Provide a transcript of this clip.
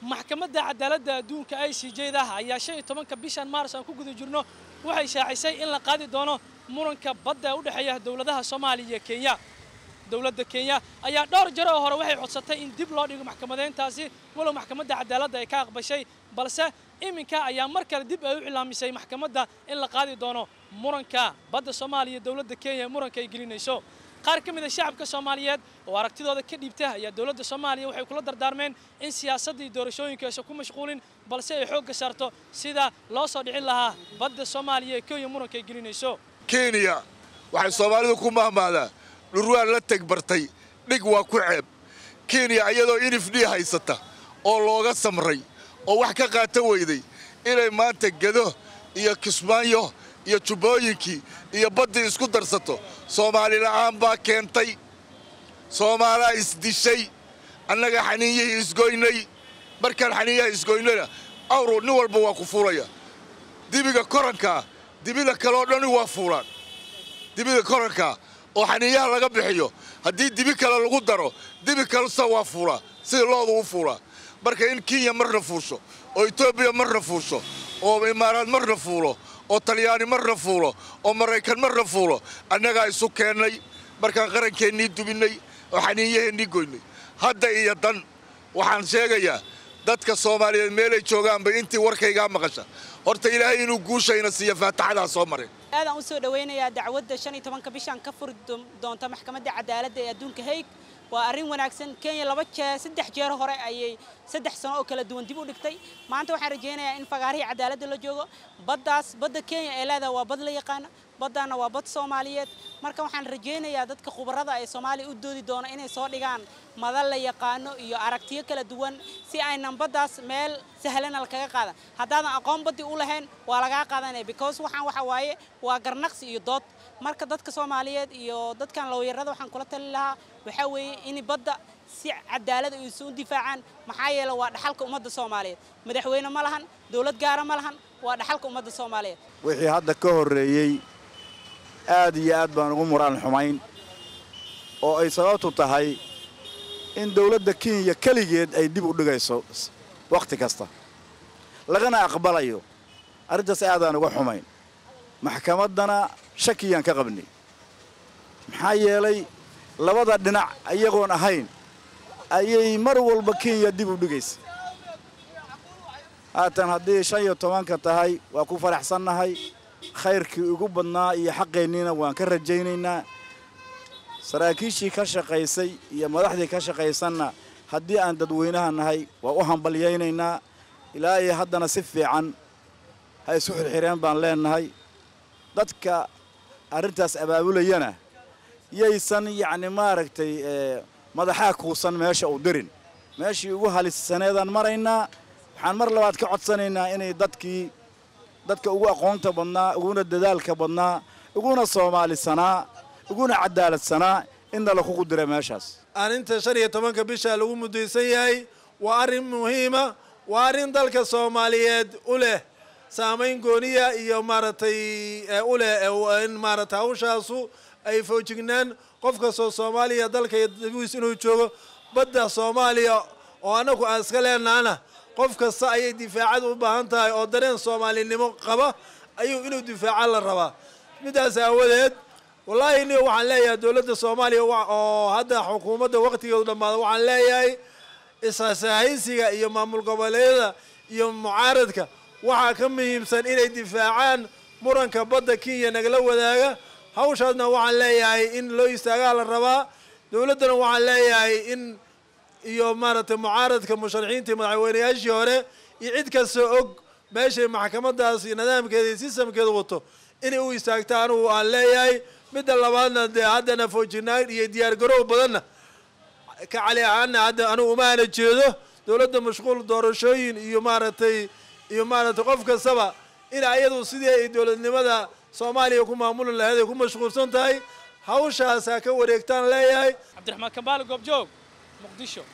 maxkamadda cadaaladda adduunka i c j da ayaa shan iyo tobanka bishan maaris aan ku guda jirno waxay shaacisay in la qaadi doono muranka badda u dhexeeya dowladaha soomaaliya iyo kenya dowladda kenya ayaa dhowr jaro oo hore waxay codsatay in dib loo dhigo maxkamadeyntaasi walow maxkamadda cadaaladda ay ka aqbashay balse iminka ayaa mar kale dib ay u cilaamisay maxkamadda in la qaadi doono muranka badda soomaaliya iyo dowladda kenya muranka ay gelinayso qaar ka mid a shacabka soomaaliyeed oo aragtidooda ka dhiibta ayaa dowladda soomaaliya waxay kula dardaarmeen in siyaasadda iyo doorashooyinka aysan ku mashquulin balse ay xoogga saarto sida loo soo dhicin lahaa badda soomaaliya ee kenya muranka ay gelinayso kenya waxay soomaalidu ku mahmaadaa dhurwaan la tegbartay dhig waa ku ceeb kenya iyadoo inifdhii haysata oo looga samray oo wax ka qaata weyday inay maanta gedo iyo kismaayo iyo jubbooyinkii iyo baddii isku darsato soomaali la'aan baa keentay soomaalaa isdishay annaga xaniinyihii isgoynay markaan xaniinyaha isgoynayna awru nin walba waa ku fuulaya dibiga korankaa dibida kaleoo dhani waa fuulaan dibida korankaa oo xaniinyaha laga bixiyo haddii dibi kale lagu daro dibi kalesa waa fuulaa sida loodu u fuulaa marka in kenya marna fuusho oo etoobiya marna fuusho oo imaaraad marna fuulo oo talyaani marna fuulo oo maraykan marna fuulo annagaa isu keennay markaan qarankeennii dubinnay oo xaniinyaheennii goynay hadda iyo dan waxaan sheegayaa dadka soomaaliyeed meelay joogaanba intii warkaygaa maqasha horta ilaahay inuu guushayna siiyo faataxadaa soo mareen aadaan u soo dhawaynayaa dacwadda shan iyo tobanka bishan ka furi doonta maxkamadda cadaaladda ee adduunka haig waa arrin wanaagsan kenya laba jeer saddex jeer hore ayay saddex sano oo kala duwan dib u dhigtay maanta waxaan rajaynayaa in fagaarihii cadaaladda la joogo baddaas badda kenya ee leedaha waa bad la yaqaana baddaana waa bad soomaaliyeed marka waxaan rajaynayaa dadka khubarada ee soomaaliya u doodi doona inay soo dhigaan madal la yaqaano iyo aragtiyo kala duwan si aynan baddaas meel sahlana lakaga qaadan haddaadan aqoon baddi u lahayn waa lagaa qaadanaya because waxaan waxa waaye waa garnaqsi iyo dood marka dadka soomaaliyeed iyo dadkan lawyarada waxaan kula tali lahaa waxaa weeye in badda si cadaalad ay isu difaacaan maxaa yeele waa dhaxalka ummadda soomaaliyeed madaxweyne ma lahan dowlad gaara ma lahan waa dhaxalka ummadda soomaaliyeed wixii hadda ka horreeyey aad iyo aad baan ugu muraan xumayn oo ay sababtu tahay in dawladda kenya keligeed ay dib u dhigayso wakhti kasta lagana aqbalayo arrintaas aadaan uga xumayn maxkamaddana shakiyaan ka qabnay maxaa yeelay labada dhinac iyagoon ahayn ayay mar walba kenya dib u dhigaysa haatan haddii shan iyo tobanka tahay waa ku faraxsannahay khayrkii ugu badnaa iyo xaqeenniina waan ka rajaynaynaa saraakiishii ka shaqaysay iyo madaxdii ka shaqaysanna haddii aan dadweynaha nahay waa u hambalyaynaynaa ilaa iyo haddana si fiican ha isu xirxireen baan leennahay dadka arrintaas abaabulayana yaysan yacni maaragtay madaxaa kuusan meesha u dirin meeshii ugu halisaneedaan maraynaa waxaan mar labaad ka codsanaynaa inay dadkii dadka ugu aqoonta badnaa uguna dadaalka badnaa uguna soomaalisanaa uguna cadaaladsanaa inna lakugu dira meeshaas arrinta shan iyo tobanka bisha lagu muddaysan yahay waa arrin muhiima waa arrin dalka soomaaliyeed u leh saamayn gooniya iyo maaragtay u leh in maaragtay hawshaasu ay foojignaan qof kastoo soomaaliya dalka iyo dabigiis inuu joogo badda soomaaliya oo annagu aan iska leenahana qof kasta ayay difaacad u baahan tahay oo dareen soomaalinimo qaba ayuu inuu difaaca la rabaa midaas aawadeed wallaahi ni waxaan leeyahay dowladda soomaaliya oo hadda xukuumadda wakhtigeedu dhammaada waxaan leeyahay isasahaysiga iyo maamul goboleedyada iyo mucaaradka waxaa ka muhiimsan inay difaacaan muranka badda kenya nagala wadaaga hawshaasna waxaan leeyahay in loo istaagaa la rabaa dowladdana waxaan leeyahay in iyo maaragtay mucaaradka musharaxiintii madaxweynayaashii hore iyo cid kasta og meeshay maxkamadaas iyo nidaamkeeda iyo sistamkeeda wato inay u istaagta anugu aan leeyahay midda labaadna dee haddana foojinaan iyo diyaargaroow badanna ka cali ahaana hadda anugu umaana jeedo dowladda mashquul doorashooyin iyo maaragtay iyo maaragtay qof kastaba in ayadu sidii ay dowladnimada soomaaliya ku maamuli lahayd ay ku mashquulsan tahay hawshaas ha ka wareegtaan leeyahay cabdiraxmaan kambaale goobjoog muqdisho